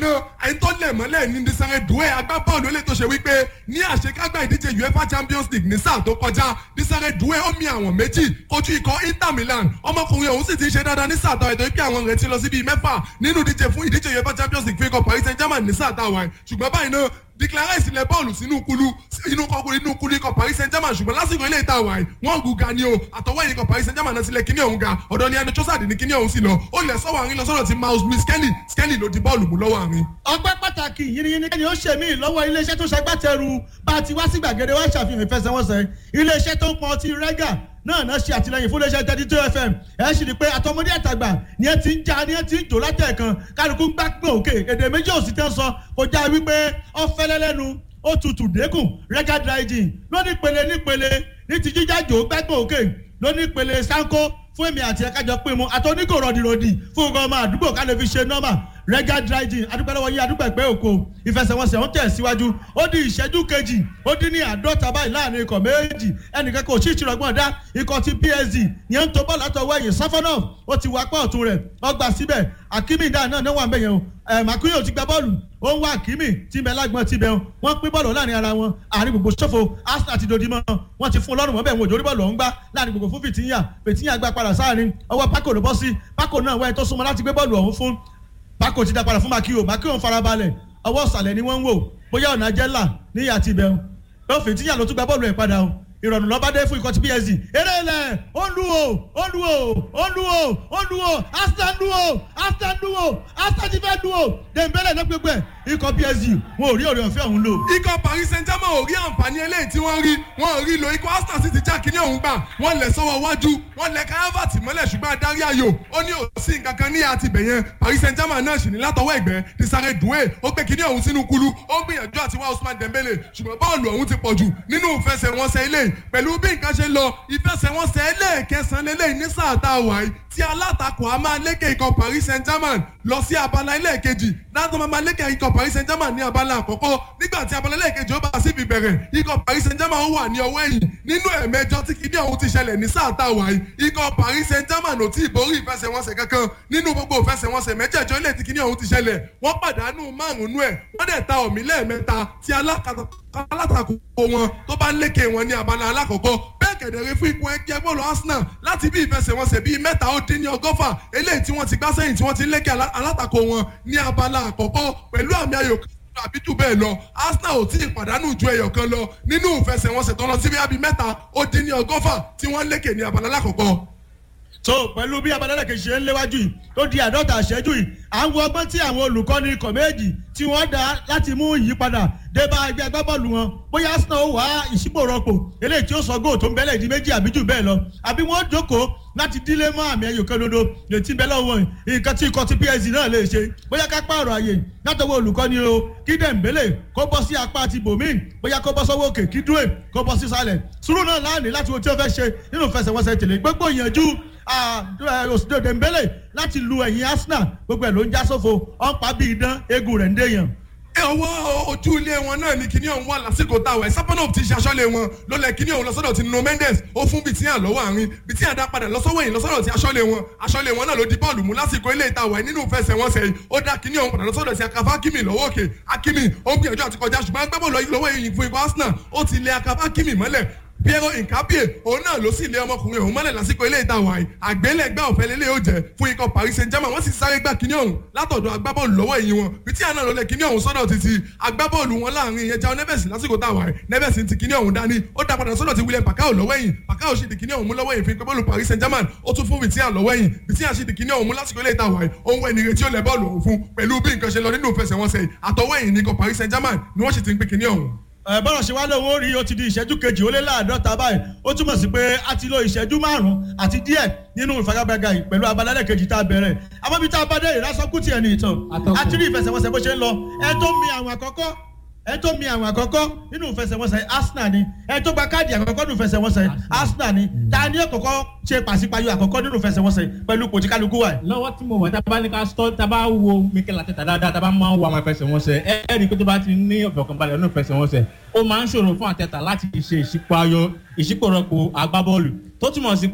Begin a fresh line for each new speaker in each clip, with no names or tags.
náà ẹni tó lẹ̀ mọ́lẹ̀ ní Desire Doué agbábọ́ọ̀lù ilé tó ṣe wípé ní àṣekágbá ìdíje UEFA Champions League ní sáà tó kọjá Desire Doué ó mi àwọn méjì kojú ikọ̀ Inter Milan ọmọkùnrin ọ̀hún sì ti ṣe dáadáa ní sáà táwọn ètò ìpè àwọn retí lọ sí bíi mẹ́fà nínú ìdíje fún ìdíje UEFA Champions League fún ikọ̀ Paris Saint-Germain ní sáà táwọn ṣùgbọ́n báyìí náà declare ìsìlẹ̀ bọ́ọ̀lù sínú kulu inú kọkùnrin inú kulu ikọ̀ Paris Saint-Germain ṣùgbọ́n lásìkò ilé ìta wàyí wọ́n gùn ga ni o àtọwọ́ ẹ̀yìn ikọ̀ Paris Saint-Germain náà sílẹ̀ kíní ọ̀hún ga ọ̀dọ̀ ni ẹni Trossard ní kíní ọ̀hún sí lọ ó lẹ̀ sọ́wọ́ àárín lọ sọ́dọ̀ ti Miles Lewis Skelly Skelly ló di bọ́ọ̀lù mú lọ́wọ́ àárín.
ọpẹ́ pàtàkì yìnyín ni ó ṣe mí lọ́wọ́ iléeṣẹ́ tó ṣagbátẹrù bá a ti wá sí gbàgede wá ṣàfihàn ìfẹsẹ̀wọnsẹ̀ iléeṣẹ́ tó ń pọn ti rẹ́gà náà náà ṣe àtìlẹyìn fún iléeṣẹ́ thirty two fm ẹ sì rí i pé àtọmọdé àtàgbà ni ẹ ti ń já ni ẹ ti ń jò látẹ̀ẹ̀kan kálukú gbá pé òkè èdè méjì òsì tẹ́ ń sọ kò já wípé ọ̀fẹ́lẹ́ lẹ́nu ó tutù dẹ́kun rẹ́gà dry gin lóní pele nípele ní ti jíjájò gbẹ́gbẹ́ òkè lóní pele sanko fún èmi àti ẹ̀ka jọ pé mu àtọ́níkò rọ̀dìrọ̀dì fún ọgbọ́n ọmọ àdúgbò ká lè fi ṣe nọ́mà rẹ́gà dry gin adúpẹ́ lọ́wọ́ yí adúpẹ́ pé òkò ìfẹsẹ̀wọnsẹ̀ ń tẹ̀ síwájú ó di ìṣẹ́jú kejì ó dín ní àádọ́ta báyìí láàrin ikọ̀ méjì ẹnìkan kò tí ì ṣìrọ̀gbọ́n dá ikọ̀ ti PSG ní ń tó bọ́ọ̀lù látọwọ́ ẹ̀yìn Safanov ó ti wá pọ̀ ọ̀tún rẹ̀ ọgbà síbẹ̀ Hakimi dáa náà níwọ̀n bẹ̀yẹn o Makuyo ti gba bọ́ọ̀lù ó ń wá Hakimi tí bẹ lágbọ́n ti bẹ̀ wọ́n pín bọ́ọ̀lù láàrin ara wọn àárín gbogbo ṣòfò Arsenal ti dodi mọ́ wọ́n ti fún ọlọ́run mọ́ bẹ́ẹ̀ wọn òjò orí bọ́ọ̀lù ọ̀hún gbá láàrin gbogbo fún Fìtíyà Fìtíyà gbá padà sáàrin ọwọ́ Paco ló bọ́ sí Paco náà wẹ́n tó súnmọ́ láti gbé bọ́ọ̀lù ọ̀hún fún Paco ti dá padà fún Makiyo Makiyo ń farabalẹ̀ ọwọ́ ìsàlẹ̀ ni wọ́n ń wò bóyá ọ̀nà jẹ́là ní àti ibẹ̀ o Fìtíyà ló tún gba bọ́ọ̀lù ẹ̀ padà o ìrọ̀rùn lọ́ba dé fún ikọ̀ tí PSG eré ilẹ̀ ó ń lu o ó ń lu o ó ń lu o ó ń lu o Arsenal lu o Arsenal lu o Arsenal ti fẹ́ lu o Dembele náà gbégbé ikọ̀ PSG wọn ò rí ọ̀rẹ́ ọ̀fẹ́ ọ̀hún lò.
ikọ̀ Paris Saint-Germain ò rí àǹfààní eléyìí tí wọ́n rí wọ́n ò rí lo ikọ̀ Arsenal sì ti já kíní ọ̀hún gbà wọ́n lẹ̀ sọ́wọ́ wájú wọ́n lẹ̀ káyọ̀fàtì mọ́lẹ̀ ṣùgbọ́n adarí ayò ó ní òsì nǹkan kan ní àti bẹ̀yẹn Paris Saint-Germain náà sì ní látọwọ́ ẹ̀gbẹ́ Desire Doué ó gbé kíní ọ̀hún sínú kulu ó gbìyànjú àti wá Ousmane Dembele ṣùgbọ́n bọ́ọ̀lù ọ̀hún ti pọ̀jù nínú ìfẹsẹ̀wọnsẹ̀ ilé pẹ̀lú bí nǹkan ṣe lọ ìfẹsẹ̀wọnsẹ̀ ẹlẹ́ẹ̀kẹsàn lélẹ́yìn ní sáà tá a wà yìí tí alátakò a máa lékè ikọ̀ Paris Saint-Germain lọ sí abala ẹlẹ́ẹ̀kejì látọ̀ máa lékè ikọ̀ Paris Saint-Germain ní abala àkọ́kọ́ nígbà tí abala ẹlẹ́ẹ̀kejì ó bá sí ibi bẹ̀rẹ̀ ikọ̀ Paris Saint-Germain ó wà ní ọwọ́ ẹ̀yìn nínú ẹ̀mẹjọ tí kìíní ọ̀hún ti ṣẹlẹ̀ ní sáà tá a wà yìí ikọ̀ Paris Saint-Germain ò tí ì borí ìfẹsẹ̀wọnsẹ̀ kankan nínú gbogbo ìfẹsẹ̀wọnsẹ̀ mẹ́jẹ̀jọ ilé tí kìíní ọ̀hún ti ṣẹlẹ̀ wọ́n pàdánù márùn-ún ẹ̀ wọ́n dẹ̀ ta ọ̀mí lẹ́ẹ̀mẹ́ta tí alátakò wọn tó bá ń lékè wọn ní abala alákọ̀ọ́kọ́ bẹ́ẹ̀ kẹ̀dẹ̀rẹ́ fún ipò ẹgbẹ́ bọ́ọ̀lù Arsenal láti bí ìfẹsẹ̀wọnsẹ̀ bíi mẹ́ta ó dín ní ọgọ́fà eléyìí tí wọ́n ti gbá sẹ́yìn tí wọ́n ti ń lékè alátakò wọn ní abala àkọ́kọ́ pẹ̀lú àmì ayò àbí jù bẹ́ẹ̀ lọ Arsenal ò tí ì pàdánù ju ẹyọ kan lọ nínú ìfẹsẹ̀wọnsẹ̀ tó lọ sí bíi mẹ́ta ó dín ní ọgọ́fà tí wọ́n lékè ní abala alákọ̀ọ́kọ́
so pẹ̀lú bí abalẹ́lẹ̀ kejì ṣe ń léwájú yìí tó di àádọ́ta àṣẹ́jú yìí à ń wo ọgbọ́n tí àwọn olùkọ́ni ikọ̀ méjì tí wọ́n dá láti mú ìyípadà débá ẹgbẹ́ agbábọ́ọ̀lù wọn bóyá Arsenal ó wá ìṣípò rọpò eléyìí tí ó sọ góò tó ń bẹ́lẹ̀ di méjì àbí jù bẹ́ẹ̀ lọ àbí wọ́n jókòó láti dílé mọ́ àmì ẹ̀yọ̀ kan dodo létí bẹ́lẹ̀ wọn nǹkan tí ikọ̀ ti PSG náà lè ṣe bóyá ká pààrọ̀ àyè látọwọ́ olùkọ́ni o kí Dembele kó bọ́ sí apá ti bòmíì bóyá kó bọ́ sọ́wọ́ òkè kí Doué kó bọ́ sí sálẹ̀ sùúrù náà láàánú láti wo tí ó fẹ́ ṣe nínú ìfẹsẹ̀wọnsẹ̀ tèlé gbogbo ìyànjú òsìdó Dembele láti lu ẹ̀yìn Arsenal gbogbo ẹ̀ ló ń já sófo ọ̀npá bíi idán eégún rẹ̀ ń déyàn
ọwọ́ ojú ilé wọn náà ni kíní ọ̀hún wà lásìkò táwọn ẹ̀ Safanov ti ṣaṣọ́lé wọn ló lẹ kíní ọ̀hún lọ́sọ̀dọ̀ ti Nuno Mendes ó fún Vitinha lọ́wọ́ àárín Vitinha dá padà lọ́sọ̀wọ́ yìí lọ́sọ̀dọ̀ ti aṣọ́lé wọn aṣọ́lé wọn náà ló di bọ́ọ̀lù mú lásìkò ilé ìtawọ̀ ẹ̀ nínú ìfẹsẹ̀wọnsẹ̀ yìí ó dá kíní ọ̀hún padà lọ́sọ̀dọ̀ ti Akafa Hakimi lọ́wọ́ òkè Hakimi ó ń gbìyànjú àti kọjá ṣùgbọ́n agbábọ́ọ̀lù lọ́wọ́ yìí fún ikọ̀ Arsenal ó ti lé Akafa Hakimi mọ́lẹ̀ Piero Nkapie òun náà ló sì lé ọmọkùnrin òun mọ́lẹ̀ lásìkò ilé ìta wàyí àgbélẹ̀gbẹ́ ọ̀fẹ́ lélẹ̀ yóò jẹ́ fún ikọ̀ Paris Saint-Germain wọ́n sì sáré gbá kíní ọ̀hún látọ̀dọ̀ agbábọ́ọ̀lù lọ́wọ́ ẹ̀yìn wọn Vitinha náà ló lẹ̀ kíní ọ̀hún sọ́dọ̀ títí agbábọ́ọ̀lù wọn láàrin ìyẹn João Neves lásìkò tá a wàyí Neves ti kíní ọ̀hún dání ó dá padà sọ́dọ̀ ti William Pacquiao lọ́wọ́ ẹ̀yìn Pacquiao sì di kíní ọ̀hún mú lọ́wọ́ ẹ̀yìn fún ikọ̀ bọ́ọ̀lù Paris Saint-Germain ó tún fún Vitinha lọ́wọ́ ẹ̀yìn Vitinha sì di kíní ọ̀hún mú lásìkò ilé ìta wàyí òun wẹ̀ nìrètí ó lẹ̀ bọ́ọ̀lù ọ̀hún fún pẹ̀lú bí nǹkan ṣe lọ nínú ìfẹsẹ̀wọnsẹ̀ àtọwọ́ ẹ̀yìn ní ikọ̀ Paris Saint-Germain ni wọ́n sì ti ń pè kíní ọ̀hún
bọ́lá ṣe wá lóun ó rí ó ti di ìṣẹ́jú kejì ó lé láàdọ́ta báyìí ó túmọ̀ sí pé a ti lo ìṣẹ́jú márùn-ún àti díẹ̀ nínú ìfagagbága yìí pẹ̀lú abalẹ̀ kejì tá a bẹ̀rẹ̀ àmọ́bí tá a bá dé ìrásọ́kù tiẹ̀ ní ìtàn a ti rí ìfẹsẹ̀wọnsẹ̀ bó ṣe ń lọ ẹ tó mi àwọn àkọ́kọ́ ẹ tó mi àwọn àkọ́kọ́ nínú ìfẹsẹ̀wọnsẹ̀ Arsenal ni ẹ tó gba káàdì àkọ́kọ́ nínú ìfẹsẹ̀wọnsẹ̀ Arsenal ni ta ni ó kọ́kọ́ ṣe pàṣípàyọ àkọ́kọ́ nínú ìfẹsẹ̀wọnsẹ̀ pẹ̀lú ipò tí kálukú wà.
lọ́wọ́ tí mo wà tá a bá ní ká sọ tá a bá wo Mikel Arteta dáadáa tá a bá máa ń wo àwọn ìfẹsẹ̀wọnsẹ̀ ẹ ẹ́ rí i pé tó bá ti ní ọ̀fọ̀kànbalẹ̀ nínú ìfẹsẹ̀wọnsẹ̀ ó máa ń ṣòro fún Arteta láti ṣe ìṣípayọ ìṣípòrọ̀pọ̀ agbábọ́ọ̀lù tó túmọ̀ sí pé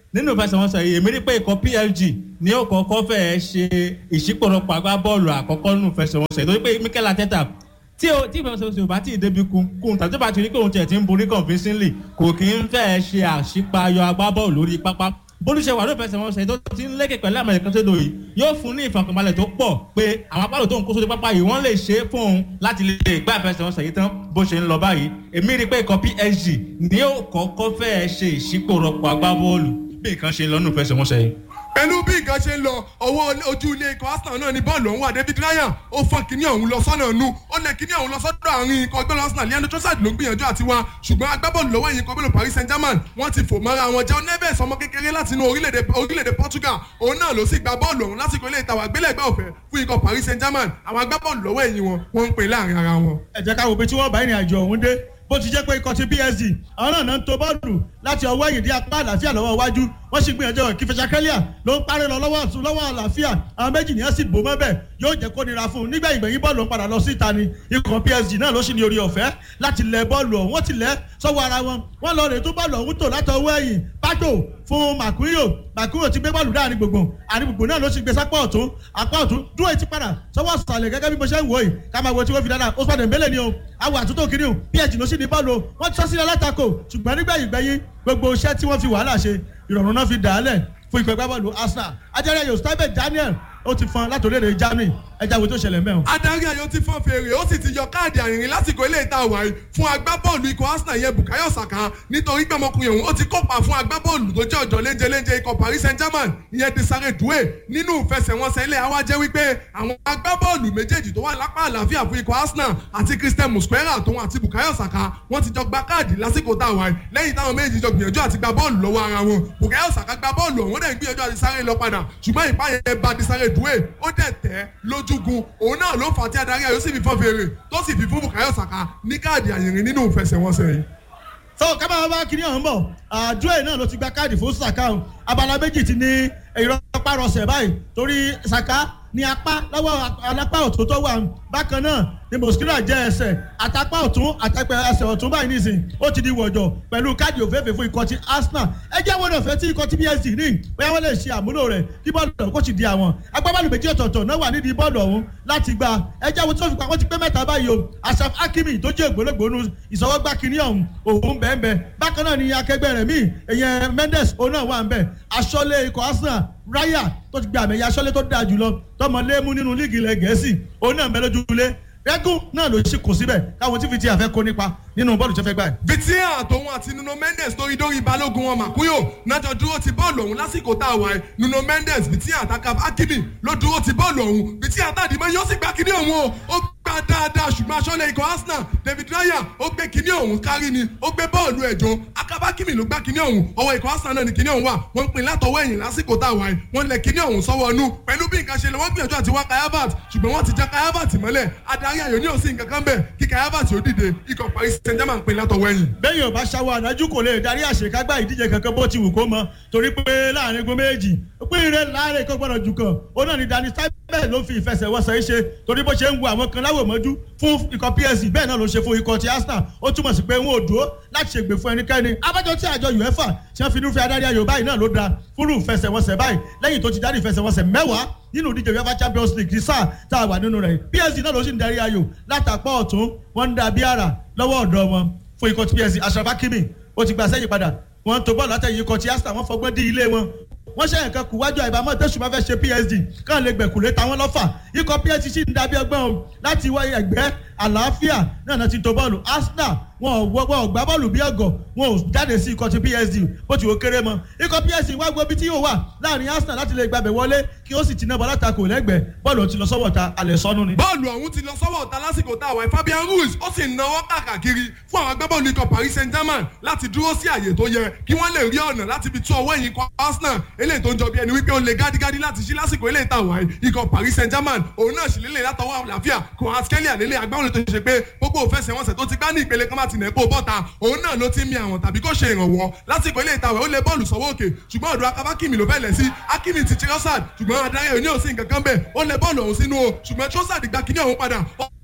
nínú ìfẹsẹ̀wọnsẹ̀ yìí èmi rí pé ikọ̀ plg ní ó kọ́kọ́ fẹ́ẹ́ ṣe ìṣípòrọ̀pọ̀ agbábọ́ọ̀lù àkọ́kọ́ nínú ìfẹsẹ̀wọnsẹ̀ torí pé mikel ateta tí o tí ìfẹsẹ̀wọnsẹ̀ ò bá tí ì débi kun kun tàbí tó bá ti rí pé òun tiẹ̀ ti ń borí convincingly kò kí ń fẹ́ẹ́ ṣe àṣípayọ agbábọ́ọ̀lù lórí pápá bólúṣe wà ló fẹsẹ̀ wọn ṣe tó ti ń lékè pẹ̀lú àmọ̀ ìkan tó dò yìí yóò fún ní ìfọkànbalẹ̀ tó pọ̀ pé àwọn apá tó ń kó sórí pápá yìí wọ́n lè ṣe é fún òun láti lè gbá ìfẹsẹ̀ wọn ṣèyí tán bó ṣe ń lọ báyìí èmi rí i pé ikọ̀ psg ní ó kọ́kọ́ fẹ́ẹ́ ṣe ìṣípòrọ̀pọ̀ agbábọ́ọ̀lù bí nǹkan ṣe ń lọ nínú ìfẹsẹ̀ wọn ṣe yìí
pẹ̀lú bí nǹkan ṣe ń lọ ọwọ́ ojú ilé ikọ̀ arsenal náà ni bọ́ọ̀lù ọ̀hún wà david ryan ó fọ́n kínní ọ̀hún lọ sọ́nà nu ó lẹ kínní ọ̀hún lọ sọ́dọ̀ àárín ikọ̀ ọgbẹ́lú arsenal leandro trossard ló ń gbìyànjú àti wá ṣùgbọ́n agbábọ́ọ̀lù lọ́wọ́ ẹ̀yìn ikọ̀ ọgbẹ́lú paris saint germain wọ́n ti fò mọ́ra wọn jẹ́ neves ọmọ kékeré láti inú orílẹ̀-èdè portugal òun náà ló sì gba bọ́ọ̀lù ọ̀hún lásìkò ilé ìtawà gbélẹ̀gbẹ́ ọ̀fẹ́ fún ikọ̀ paris saint germain àwọn agbábọ́ọ̀lù lọ́wọ́ ẹ̀yìn wọn wọ́n ń pè láàrin ara wọn.
ẹ jẹ́ ká wo pé tí wọ́n bá ìrìn àjò ọ̀hún dé bó ti jẹ́ pé ikọ̀ ti psd àwọn náà náà ń to bọ́ọ̀lù láti ọwọ́ ẹ̀yìn dí apá àlàáfíà lọ́wọ́ iwájú wọ́n sì gbìyànjú ọ̀rọ̀ kífẹ́ sakẹ́líà ló ń parí lọ lọ́wọ́ ọ̀tún lọ́wọ́ àlàáfíà àwọn méjì nìyẹn sì bò mọ́bẹ̀ yóò jẹ́ kó nira fún un nígbà ìgbẹ̀yìn bọ́ọ̀lù ń padà lọ sí ìta ni ikọ̀ psd náà ló sì ní orí ọ̀fẹ́ láti lẹ bọ́ọ̀lù ọ̀hún wọ́n ti lẹ́ sọ́wọ́ ara wọn wọ́n lọ rè tó bọ́ọ̀lù ọ̀hún tò látọwọ́ ẹ̀yìn pátó fún makuyo makuyo ti gbé bọ́ọ̀lù dáa ní gbogbo àní gbogbo náà ló sì gbé sápá ọ̀tún apá ọ̀tún dúró etí padà sọ́wọ́ sàlẹ̀ gẹ́gẹ́ bí mo ṣe ń wò yìí ká máa wo tí wọ́n fi dáadáa ó sọ̀dẹ̀ mbélé ni o àwọn àtúntò kìíní o psg ló sì ní bọ́ọ̀lù o wọ́n ti sọ sílẹ̀ látakò ṣùgbọ́n nígbẹ̀yìn gbẹ̀yìn gbogbo iṣẹ́ tí wọ́n fi wàhálà ṣe ìrọ̀rùn náà fi dà á lẹ̀ fún ìpẹ́ gbábọ́ọ̀lù arsenal ajẹ́rẹ́ yóò stable daniel ó ti fọn láti orílẹ̀-èdè germany ẹja wo tó ṣẹlẹ̀ mẹ́wọ̀n.
adarí ayò ti fọ́n fèrè ó sì ti yọ káàdì àrìnrìn lásìkò ilé ìta wàyí fún agbábọ́ọ̀lù ikọ̀ arsenal yẹn bukayo saka nítorí pé ọmọkùnrin òun ó ti kópa fún agbábọ́ọ̀lù tó jẹ́ ọ̀jọ̀ léńjeléńje ikọ̀ paris saint germain ìyẹn desare doué nínú ìfẹsẹ̀wọnsẹ̀ ilé àwa jẹ́ wípé àwọn agbábọ́ọ̀lù méjèèjì tó wà lápá àlàáfíà fún ikọ̀ arsenal àti christian musquera tóun àti bukayo saka wọ́n ti jọ gba káàdì lásìkò tá a wáyé lẹ́yìn táwọn méjì jọ gbìyànjú àti gba bọ́ọ̀lù lọ́wọ́ ara wọn bukayo saka gba bọ́ọ̀lù ọ̀hún dẹ̀ gbìyànjú àti sáré lọ padà ṣùgbọ́n ìpáyẹ̀ bá desare doué ó dẹ̀ tẹ̀ lójúgun òun náà ló fà á tí adarí ayò sì fi fọ́n fèrè tó sì fi fún bukayo saka ní káàdì àyìnrín nínú ìfẹsẹ̀wọnsẹ̀ yìí.
so kábàá bá kiri ọ̀hún bọ̀ àdúrà náà ló ti gba káàdì fún saka o abala méjì ti ní ìrọ́párọsẹ̀ báyìí torí saka ní apá lọ́wọ́ alápá ọ̀tún tó wà bákan náà ni mosquito jẹ́ ẹsẹ̀ àtàpá ọ̀tún àtàpẹ́ ẹsẹ̀ ọ̀tún báyìí nìsín ó ti di wọ̀jọ̀ pẹ̀lú káàdì òféèfé fún ikọ̀ ti arsenal ẹ jẹ́ wọn ọ̀fẹ́ tí ikọ̀ ti psd ní bóyá wọ́n lè ṣe àmúlò rẹ̀ kí bọ́ọ̀lù ọ̀hún kò sì di àwọn agbábọ́ọ̀lù méjì ọ̀tọ̀ọ̀tọ̀ náà wà nídìí bọ́ọ̀lù ọ̀hún láti gba ẹ jẹ́ wọn tí wọ́n fi pa wọ́n ti pé mẹ́ta báyìí o asaf hakimi tó jẹ́ ògbólógbòónú ìsọwọ́gbá kínní ọ̀hún òun bẹ́ẹ̀ bákan náà ni akẹgbẹ́ rẹ̀ míì èyàn mendes òun náà wà ń bẹ̀ aṣọ́lé ikọ̀ arsenal raya tó ti gba àmì ẹ̀yà aṣọ́lé tó dáa jùlọ tọmọlémú nínú líìgì ilẹ̀ gẹ̀ẹ́sì òun náà ń bẹ lójúlé rẹ́gùn náà ló ṣì kù síbẹ̀ káwọn tí fi ti àfẹ́ kó nípa nínú bọ́ọ̀lù tó fẹ́ gbà.
vitia àtòun àti nuno mendes tó idórí balógun wọn màkúyò nájọ dúró ti bọ́ọ̀lù ọ̀hún lásìkò tá a wà ẹ́ nuno mendes vitia àtàkà akimi ló dúró ti bọ́ọ̀lù ọ̀hún vitia àtàdìmọ́ yóò sì gbá kíní ọ̀hún o ó gbá dáadáa ṣùgbọ́n aṣọ́lẹ̀ ikọ̀ arsenal david raya ó gbé kíní ọ̀hún kárí ni ó gbé bọ́ọ̀lù ẹ̀jọ́ akabakimi ló gbá kíní ọ̀hún ọwọ́ ikọ̀ arsenal náà ni kíní ọ̀hún wà wọ́n ń pin látọwọ́ ẹ̀yìn lásìkò tá a wà ẹ́ wọ́n lẹ kíní ọ̀hún sọ́wọ́ ọnú pẹ̀lú bí nǹkan ṣe lọ wọ́n gbìyànjú àti wá kayavat ṣùgbọ́n wọ́n ti já kayavat mọ́lẹ̀ adarí ayò ní òsì nǹkan kan bẹ̀ kí kayavat ó dìde ikọ̀ paris saint germain pin látọwọ́ ẹ̀yìn.
bẹ́ẹ̀ yóò bá ṣàwọ̀ ànájú kò lè darí àṣekágbá ìdíje kankan bó ti wù kó mọ torí pé láàrin igun méjì pín ire láàrin kó gbọ́dọ̀ jù kan ó náà ní dani sábẹ́ ló fi ìfẹsẹ̀wọnsẹ̀ yìí ṣe torí bó ṣe ń wo àwọn kan láwòmọ́jú fún ikọ̀ psc bẹ́ẹ̀ náà ló ṣe fún ikọ̀ ti arsenal ó túmọ̀ sí pé wọn ò dúró láti ṣègbè fún ẹnikẹ́ni abájọ tí àjọ uefa ṣe ń finú fi adarí ayò báyìí náà ló da fúrú ìfẹsẹ̀wọnsẹ̀ báyìí lẹ́yìn tó ti darí ìfẹsẹ̀wọnsẹ̀ mẹ́wàá nínú ìdíje uefa champions league ti sáà tá a wà nínú rẹ̀ psc náà ló sì ń darí ayò látàpọ̀ ọ̀tún wọ́n ń da bí ara lọ́wọ́ ọ̀dọ́ wọn fún ikọ̀ ti psc ashraf hakimi ó ti gbà sẹ́yìn padà wọ́n tó bọ́ọ̀lù látẹ̀yìn ikọ̀ ti arsenal wọ́n fọgbọ́n dí ilé wọn wọ́n ṣe nǹkan kù wájú àìbámọ́ tẹ̀sùn máa fẹ́ ṣe psd káà lè gbẹ̀kùlé táwọn lọ́fà ikọ̀ psd sì ń dàbí ọgbọ́n o láti wáyé ẹgbẹ́ àlàáfíà náà náà ti tó bọ́ọ̀lù arsenal wọn ò wọ́ wọn ò gbá bọ́ọ̀lù bí ọgọ̀ wọn ò jáde sí ikọ̀ ti psd bó ti wò kéré mọ́ ikọ̀ psd wá gbọ́ bí tí yóò wà láàrin arsenal láti lè gbàbẹ̀ wọlé kí ó sì ti náà bọ́ látakò lẹ́gbẹ̀ẹ́ bọ́ọ̀lù ti lọ sọ́wọ́ ta alẹ́ sọ́nù ni.
bọ́ọ̀lù ọ̀hún ti lọ sọ́wọ́ ọ̀tá lásìkò tá a wà fabian ruiz ó sì náwó kàkàkiri fún àwọn agbábọ́ọ̀lù ikọ̀ paris saint germain láti dúró sí àyè tó yẹ kí wọ́n lè rí ọ̀nà láti fi tú ọwọ́ ẹ̀yìn ikọ̀ arsenal eléyìí tó ń jọ bí ẹni wípé ó lè gádígádí láti ṣí lásìkò eléyìí tá a wà ikọ̀ paris saint germain òun náà sì lélẹ̀ látọwọ́ àlàáfíà kò askelia lélẹ̀ agbáwọn tó ṣe pé gbogbo òfẹsẹ̀wọnsẹ̀ tó ti gbá ní ìpele kan máa ti nẹ̀ kó bọ́ta òun náà ló ti mi àwọn tàbí kó ṣe ìrànwọ́ lásìkò ilé ìtawẹ̀ ó lé bọ́ọ̀lù sọ́wọ́ òkè ṣùgbọ́n ọ̀dọ̀ akabakimi ló fẹ́ lẹ̀ sí akimi ti trossard ṣùgbọ́n adarí òní òsín kankan bẹ́ẹ̀ ó lé bọ́ọ̀lù ọ̀hún sínú o ṣùgbọ́n trossard gba kíní ọ̀hún padà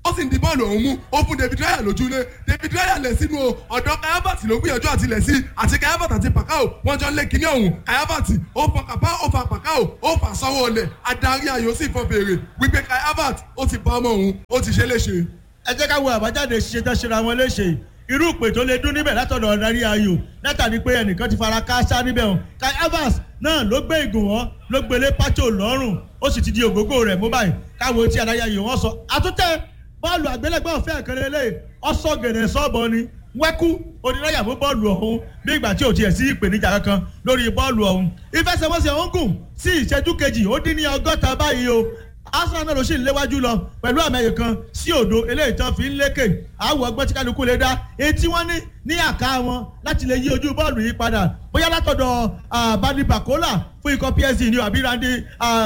ó sì ń di bọ́ọ̀lù ọ̀hún mú ó fún david raya lójúlé david raya lẹ̀ sínú o ọ̀dọ́ kayabati ló gbìyànjú àti lẹ̀ sí àti kayabati àti pàkáò wọ́n jọ ń lé kíní ọ̀hún kayabati ó fa kàpá ó fa pàkáò ó fà sọ́wọ́ ọ̀lẹ̀ adarí ayò sì fọ́ fèrè wípé kayabati ó ti bá ọmọ òun ó ti ṣe léṣe.
ẹ jẹ́ ká wo àbájáde ṣiṣẹ́ tó ṣe ra wọn léṣe irú ìpè tó lè dún níbẹ̀ látọ̀dọ̀ ọ̀darí ayò látàrí pé ẹnìkan ti fara káásá níbẹ̀ hàn kai evans náà ló gbé ìgùnwọ́ ló gbélé pátó lọ́rùn ó sì ti di ògógó rẹ̀ mú báyìí káwo tí adarí ayò wọn sọ àtúntẹ̀ bọ́ọ̀lù àgbélẹ̀gbọ́n ọ̀fẹ́ ìkẹrẹ lé ọ̀sọ́ gẹ̀rẹ̀ sọ́ọ̀bọ ni wẹ́kú onírọ́yà fún bọ́ọ̀lù ọ̀hún bí ìgbà tí ò tiẹ̀ sí ìpèníjà kankan lórí bọ́ọ̀lù ọ̀hún ìfẹsẹ̀wọnsẹ̀ ọ̀hún gùn sí ìṣẹ́jú kejì ó dín ní ọgọ́ta báyìí o arsenal náà ló sì ń léwájú lọ pẹ̀lú àmẹ́yẹ kan sí òdo eléyìí tán fi ń lékè àwọ̀ ọgbọ́n tí kálukú lè dá etí wọ́n ní ní àká wọn láti lè yí ojú bọ́ọ̀lù yìí padà bóyá látọ̀dọ̀ bani bakola fún ikọ̀ psg ní àbí randy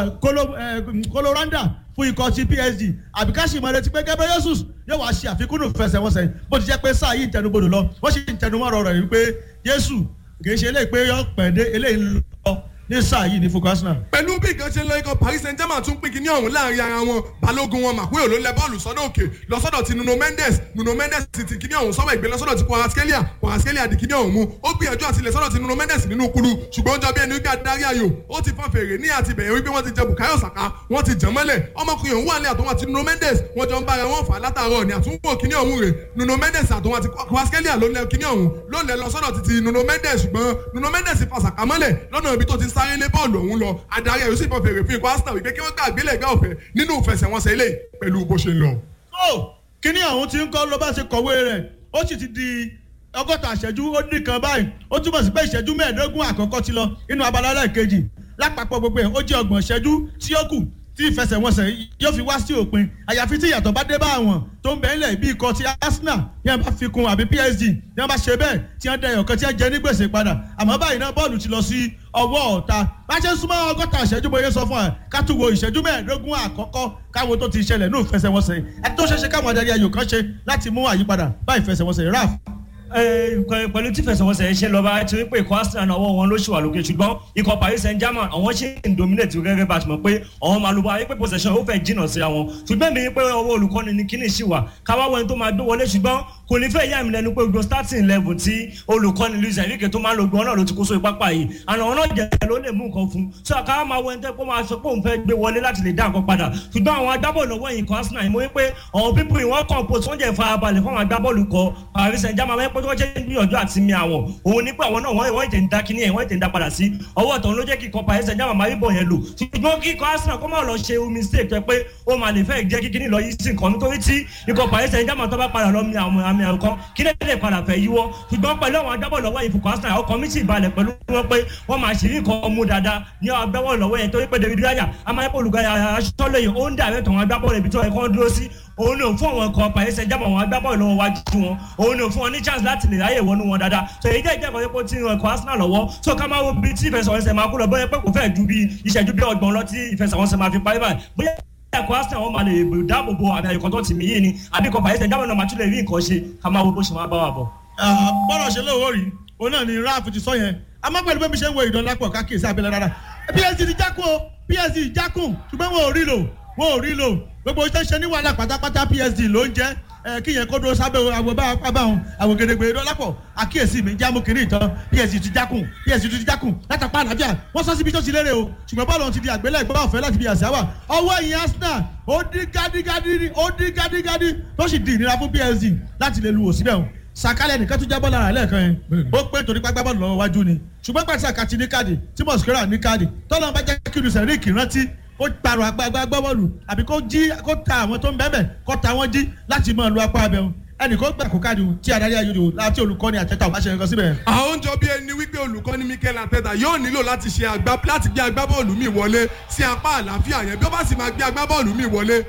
koloranda fún ikọ̀ ti psg àbí ká sì mọ retí pé gẹ́gẹ́ jesus yóò wá ṣe àfikún nù fẹsẹ̀wọnsẹ̀ bó ti jẹ́ pé sáà yìí ń tẹnubodò lọ wọ́n sì ń tẹnumọ́ ọ̀rọ̀ rẹ̀ wípé jésù kì í ṣe eléyìí pé yọ pẹ̀dé eléyìí lọ ní sáà yìí ní focus náà.
pẹ̀lú bí nǹkan ṣe lọ ikọ̀ paris saint germain tún pín kíní ọ̀hún láàrin ara wọn balógun wọn màkúrò ló lẹ bọ́ọ̀lù sọ́dọ̀ òkè lọ́sọ́dọ̀ ti nuno mendes nuno mendes ti ti kíní ọ̀hún sọ́wọ́ ìgbé lọ́sọ́dọ̀ ti kwaraskelia kwaraskelia di kíní ọ̀hún mú ó gbìyànjú àti ilẹ̀ sọ́dọ̀ ti nuno mendes nínú kulu ṣùgbọ́n ó jọ bí ẹni wípé adarí ayò ó ti fọ́n fèrè ní àti bẹ̀yẹ̀ wípé wọ́n ti jẹ bukayo saka wọ́n ti jàn mọ́lẹ̀ ọmọkùnrin òun wà ní àtúnwò àti nuno mendes wọ́n jọ ń bára wọn fà látàárọ̀ ní àtúnwò kíní ọ̀hún rè nuno mendes àtúnwò àti kwaraskelia ló lẹ kíní ọ̀hún ló lẹ lọ́sọ́dọ̀ ti ti nuno mendes ṣùgbọ́n nuno mendes fa saka mọ́lẹ̀ lọ́nà ibi tó ti sáré lé bọ́ọ̀lù ọ̀hún lọ adarí ẹ̀rọ sì bọ̀ fèrè fún ikọ̀ arsenal wípé kí wọ́n gbà àgbélẹ̀ ẹ̀gbẹ́ ọ̀fẹ́ nínú ìfẹsẹ̀wọnsẹ̀ ilé pẹ̀lú bó ṣe ń lọ.
ó kíní ọ̀hún ti ń kọ́ ló bá ṣe kọ̀wé rẹ̀ ó sì ti di ọgọ́ta ìṣẹ́jú ó dín kan báyìí ó túbọ̀ sí pé ìṣẹ́jú mẹ́ẹ̀ẹ́dógún àkọ́kọ́ ti lọ inú abala ẹlẹ́ẹ̀kejì lápapọ̀ gbogbo ẹ̀ ó jẹ́ ọgbọ̀n ìṣẹ́jú tí ó kù tí ìfẹsẹ̀wọnsẹ̀ yóò fi wá sí òpin àyàfi tí ìyàtọ̀ bá dé bá àwọn tó ń bẹ̀ ńlẹ̀ bí ikọ̀ ti arsenal bí wọ́n bá fi kun àbí psg bí wọ́n bá ṣe bẹ́ẹ̀ tí wọ́n dẹyọ̀ kan tí wọ́n jẹ ní gbèsè padà àmọ́ báyìí náà bọ́ọ̀lù ti lọ sí ọwọ́ ọ̀ta bá ṣe ń súnmọ́ ọgọ́ta ìṣẹ́jú bóyá sọ fún wa ká tún wo ìṣẹ́jú mẹ́ẹ̀ẹ́dógún àkọ́kọ́ káwo tó ti ṣẹlẹ̀ ní ìfẹsẹ̀wọnsẹ̀ ẹni tó ṣeéṣe káwọn adarí ayò kan ṣe láti mú àyípadà bá ìfẹsẹ̀wọnsẹ̀ raf
pẹ̀lú tí fẹsẹ̀wọnsẹ̀ ṣe lọ bá ti rí pé ikọ̀ arsenal ọwọ́ wọn ló ṣì wà lókè ṣùgbọ́n ikọ̀ paris saint germain àwọn ṣì ń dominate gẹ́gẹ́ bá a ti mọ̀ pé àwọn máa lo bá pé possession ó fẹ́ jìnnà sí àwọn ṣùgbọ́n mi pé ọwọ́ olùkọ́ni ni kíní ṣì wà káwá wẹ́n tó máa dó wọlé ṣùgbọ́n kò ní fẹ́ yá mi lẹ́nu pé gbogbo starting level tí olùkọ́ni luis enrique tó máa ń lo gbọ́n náà ló ti kó sórí pápá yìí àná ọ̀nà jẹ́ ló lè mú nǹkan fún so káwá máa wẹ́n tẹ́ kó máa sọ pé òun fẹ́ gbé wọlé láti lè dá nǹkan padà ṣùgbọ́n àwọn agbábọ́ọ̀lù ọwọ́ yìí kan arsenal yìí mo rí pé àwọn pípù yìí wọ́n kàn post wọ́n jẹ́ ìfarabalẹ̀ fún àwọn agbábọ́ọ̀lù kọ paris saint germain wọ́n pẹ́ tó jẹ́ gbìyànjú àti mi àwọn òun ní pé àwọn náà wọ́n ìtẹ̀ ń da kíní ẹ̀ wọ́n ìtẹ̀ ń da padà sí ọwọ́ ọ̀tọ̀ ló jẹ́ kí ikọ̀ paris saint germain máa rí bọ̀ yẹn lò ṣùgbọ́n kí ikọ̀ arsenal kó má lọ ṣe mistake tó pé ó máa lè fẹ́ jẹ́ kí kíní lọ yí sí nǹkan nítorí tí ikọ̀ paris saint germain tó bá padà lọ mi àwọn àmì ẹ̀kọ́ kí lè lè padà fẹ́ yíwọ́ ṣùgbọ́n pẹ̀lú àwọn agbábọ̀ lọ́wọ́ yìí fukọ̀ arsenal ọkọ̀ mi sì balẹ̀ pẹ̀lú wọn pé wọ́n máa ṣe nǹkan mú dáadáa ní agbábọ̀ lọ́wọ́ yẹn torí pé david raya amáyẹ́pọ̀ olùgbàyà aṣọ́lẹ̀yìn ó ń dàrẹ́ tọ̀wọ́n agbábọ̀ rẹ̀ ibi tí wọ́n kọ́ dúró sí òun ni òun fún àwọn ọkọ̀ paris saint germain àwọn agbábọ̀ lọ́wọ́ wájú wọn òun ni òun fún wọn ní chance láti lè ráyè wọnú wọn dáadáa so èyí jẹ́ ìjẹ́kọ̀ọ́ yẹn kó tí ń ọkọ̀ arsenal lọ́wọ́ so ká máa wo bí tí ìfẹsẹ̀wọnsẹ̀ máa kú lọ bóyá pé kò fẹ́ ju bí ìṣẹ́jú bí ọgbọ̀n lọ tí ìfẹsẹ̀wọnsẹ̀ máa fi parí báyìí bóyá ẹ̀kọ́ arsenal wọn máa lè dáàbò bo àmì àyíkọ́ tó ti mí yìí ni àbí kọ́ paris saint germain náà máa tún lè rí nǹkan ṣe ká máa wo bó ṣe máa bá wà bọ̀.
bọ́lá ṣe lówó rí òun náà ni raf ti sọ yẹn àmọ́ pẹ̀lú bẹ́ẹ̀ mi ṣe ń wo ìdánlápọ̀ káàkiri abẹ́lẹ́ rárá psg ti jákùn o psg jákùn ṣùgbọ́n wọn ò rí lò wọn ò rí lò gbogbo iṣẹ́ ṣe ní wàhálà pátápátá psg ló ń jẹ́ kí yẹn kó dúró sábẹ́ àwọn bá abáwọn àwọn gèdègbè ìdánlápọ̀ àkíyèsí mi jámú kiri ìtàn psg ti jákùn psg ti jákùn látàpá àlàáfíà wọ́n sọ síbi tó ti lérè o ṣùgbọ́n bọ́ọ̀lù ti di àgbélẹ̀ ìgbọ́ ọ̀fẹ́ láti fi àṣà wà ọwọ́ ẹ̀yìn arsenal ó dín gádígádí ó dín gádígádí tó sì di ìnira fún psg láti lè lu òsínbẹ̀ o sàkálẹ̀ nìkan tún jábọ́ lára lẹ́ẹ̀kan yẹn ó pé torí pápá bọ́ọ̀lù lọ́wọ́ wájú ni ṣùgbọ́n pàṣẹ àkàtì ní káàdì tí mosquera ní káàdì tọ́lọ́ bá jẹ́ kí lùsẹ̀ ríkì rántí ó pààrọ̀ agbágbá gbọ́bọ́ọ̀lù àbí kó jí kó ta àwọn tó ń bẹ́ẹ̀ kó ta wọ́n jí láti máa lu apá abẹ́hùn ẹnì kan gbà kó káàdì tí adarí ayọ̀dọ̀ láti olùkọ́ni àtẹ́tà ò bá ṣe nǹkan síbẹ̀.
àwọn ń jọ bí ẹni wípé olùkọ́ni mikel ateta yóò nílò láti ṣe àgbá láti gbé agbábọ́ọ̀lù mi wọlé sí apá àlàáfíà yẹn bí ó bá sì máa gbé agbábọ́ọ̀lù mi wọlé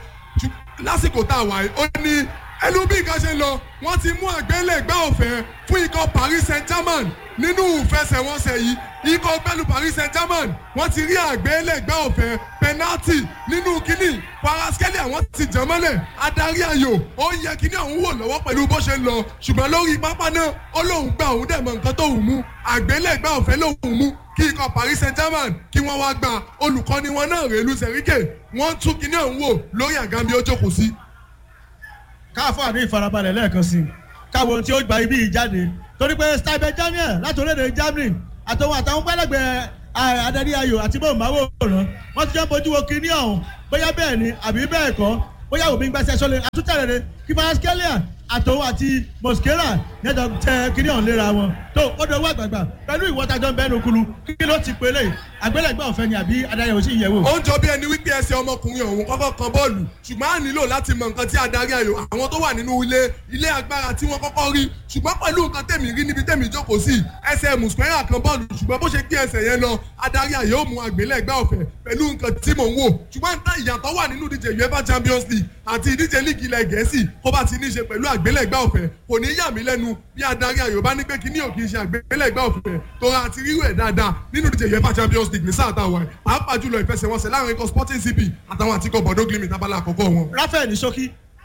lásìkò tá a wà yìí ó ní ẹnu bí nǹkan ṣe lọ wọ́n ti mú àgbélẹ̀gbẹ́ ọ̀fẹ́ fún ikọ̀ paris saint germain nínú ìfẹsẹ̀wọnsẹ̀ yìí ikọ̀ pẹ̀lú paris saint germain wọ́n ti rí àgbélẹ̀gbẹ́ ọ̀fẹ́ penalty nínú kínní paraskeli àwọn ti jẹ́ mọ́lẹ̀ adarí ayò ó yẹ kínní ọ̀hún wò lọ́wọ́ pẹ̀lú bó ṣe lọ ṣùgbọ́n lórí pápá náà ó lóun gba òun dẹ̀ mọ nǹkan tó hùn mú àgbélẹ̀gbẹ́ ọ̀fẹ́ lóun mú kí ikọ̀ paris saint germain kí wọ́n wá gba olùkọ́ni wọn náà rèé lu sẹ̀ríkè wọ́n tún kínní ọ̀hún wò lórí àgàmì ó jókòó sí
káfọ́ ní ìfarabalẹ̀ lẹ́ẹ̀kan sí i káwọn ohun tí ó gba ibi yìí jáde torí pé stipe daniel láti orílẹ̀-èdè germany àtọwọn àtàwọn pẹ́lẹ́gbẹ́ adarí ayò àti bóńmáwòrán wọ́n ti jẹ́ bójú wo kinní ọ̀hún bóyá bẹ́ẹ̀ ni àbí bẹ́ẹ̀ kọ́ bóyá òbí ń gbàṣẹ sọlẹ̀ àtúntẹ̀rẹ̀rẹ̀ kífàskelia àtòun àti mosquera nẹ́jọ tẹ kinní ọ̀hún léra wọn tó ó dọwọ́ àgbààgbà pẹ̀lú ìwọ́tajọ́ ń bẹ́nu kulu kí ló ti pélé àgbélẹ̀gbẹ́ ọ̀fẹ́ ni àbí adarí ayò sí ìyẹ̀wò.
ó ń jọ bí ẹni wípé ẹsẹ̀ ọmọkùnrin ọ̀hún kọ́kọ́ kan bọ́ọ̀lù ṣùgbọ́n a nílò láti mọ nǹkan tí adarí ayò àwọn tó wà nínú ilé ilé agbára tí wọ́n kọ́kọ́ rí ṣùgbọ́n pẹ̀lú nǹkan tèmi rí níbi tèmi jókòó sí ẹsẹ̀ mùsùlùmí kan bọ́ọ̀lù ṣùgbọ́n bó ṣe gbé ẹsẹ̀ yẹn lọ adarí ayò ó mú àgbélẹ̀gbẹ́ ọ̀fẹ́ pẹ̀lú nǹkan tí mò ń wò ṣùgbọ́n nǹkan ìyàtọ̀ wà nínú ìdíje uefa champions league àti ìdíje league ilẹ̀ gẹ̀ẹ́sì kó bá ti ní í ṣe pẹ̀lú àgbélẹ̀gbẹ́ ọ̀fẹ́ kò ní yà mí lẹ́nu bí adarí ayò bá ní pé kíní ò kì í ṣe àgbélẹ̀gbẹ́ ọ̀fẹ́ tó ra àti rírú ẹ̀ dáadáa nínú ìdíje uefa champions league ní sáà táwọn ẹ̀ pàápàá jùlọ ìfẹsẹ̀wọnsẹ̀ láàrin ikọ̀ sporting cp àtàwọn àtikọ̀ bọ̀dọ̀ glimit abala àkọ́kọ́ wọn.
rafael ní ṣókí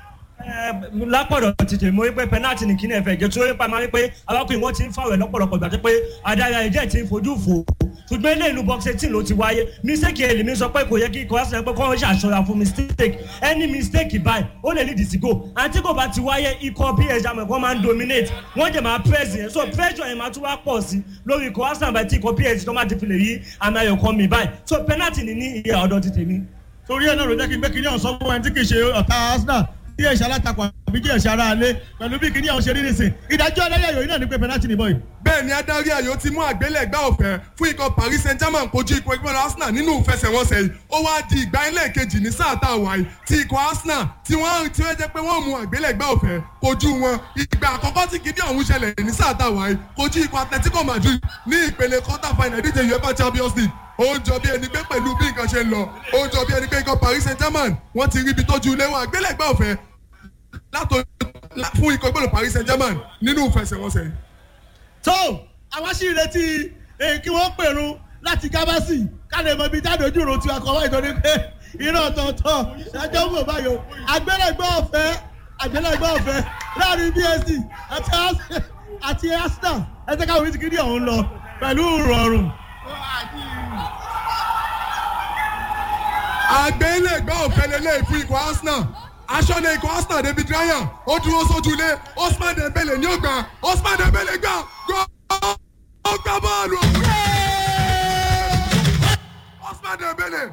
lápọ̀dọ̀ tètè mo rí pé penalty ní kíní ẹ̀fẹ̀ jẹ́ tó rí pa máa rí pé arákùnrin wọn ti ń fàwẹ̀ lọ́pọ̀lọpọ̀ gbà tó pé adarí ẹ̀jẹ̀ ti ń fojú fò ṣùgbọ́n ilé ìlú box eighteen ló ti wáyé mistake èlì mi sọ pé kò yẹ kí ikọ̀ àṣẹ pé kọ́ ṣàṣọra fún mistake any mistake báyìí ó lè lead sí goal àti kò bá ti wáyé ikọ̀ psg àmọ̀ ẹ̀kọ́ máa ń dominate wọ́n jẹ̀ máa press yẹn so pressure yẹn máa tún wá pọ̀ sí lórí ikọ̀ àṣẹ àbẹ̀ tí ikọ̀ psg tó máa ti fi lè yí àmì ayọ̀ kan mi báyìí so penalty ni ní ìyá ọ̀dọ̀ ti tèmi.
torí ẹ̀ náà ló jẹ́ kí n gbé kinní ọ̀hún sọ fún ẹni tí kì í ṣe ọ̀tá arsenal tí ẹ̀ ṣe alátakò àbí tí ẹ̀ ṣe ara alẹ́ pẹ̀lú bí kinní ọ̀hún ṣe rí nìsín ìdájọ́ adarí ayò yìí náà ní pé penalty ni bọ́ọ̀lù.
bẹ́ẹ̀ ni adarí ayò ti mú àgbélẹ̀gbá ọ̀fẹ́ fún ikọ̀ paris saint germain kojú ikọ̀ ẹgbẹ́ arsenal nínú ìfẹsẹ̀wọnsẹ̀ yìí ó wá di ìgbà ẹlẹ́ẹ̀kejì ní sáà tá a wà yìí tí ikọ̀ arsenal tí wọ́n ti wọ́n jẹ́ pé wọ́n mú àgbélẹ̀gbá ọ̀fẹ́ kojú wọn ìgbà àkọ́kọ́ tí kìíní ọ̀hún ṣẹlẹ̀ ní sáà tá a wà yìí kojú ikọ̀ atletico madrid ní ìpele quarter final ìdíje uefa champions league ó ń jọ bí ẹni pé pẹ̀lú bí nǹkan ṣe ń lọ ó ń jọ bí ẹni pé ikọ̀ paris saint germain wọ́n ti rí ibi tójú ilé wọn àgbélẹ̀gbá ọ̀fẹ́ látò fún ikọ̀ gbọ́dọ̀ paris saint germain nínú ìfẹsẹ̀wọnsẹ̀ yìí.
tó àwa sì retí èyí kí wọ́n pèrún láti gábàsì ká lè mọ ibi jáde ojú ìrò tí a kọ wáyé torí pé iná ọ̀tọ̀ọ̀tọ̀ ẹjọ́ wò báyò àgbélẹ̀gbẹ́ ọ̀fẹ́ àgbélẹ̀gbẹ́ ọ̀fẹ́ láàrin bsc àti Ars- àti arsenal ẹsẹ̀ káwọn ti kiri ọ̀hún lọ pẹ̀lú ìrọ̀rùn.
àgbélẹ̀gbẹ́ ọ̀fẹ́ lélẹ̀ fún ikọ̀ arsenal aṣọ́lẹ̀ ikọ̀ arsenal david ryan ó dúró sójú ilé osman dembele ní ògbà osman dembele gbà gbọ́ ó gbà bọ́ọ̀lù osman dembele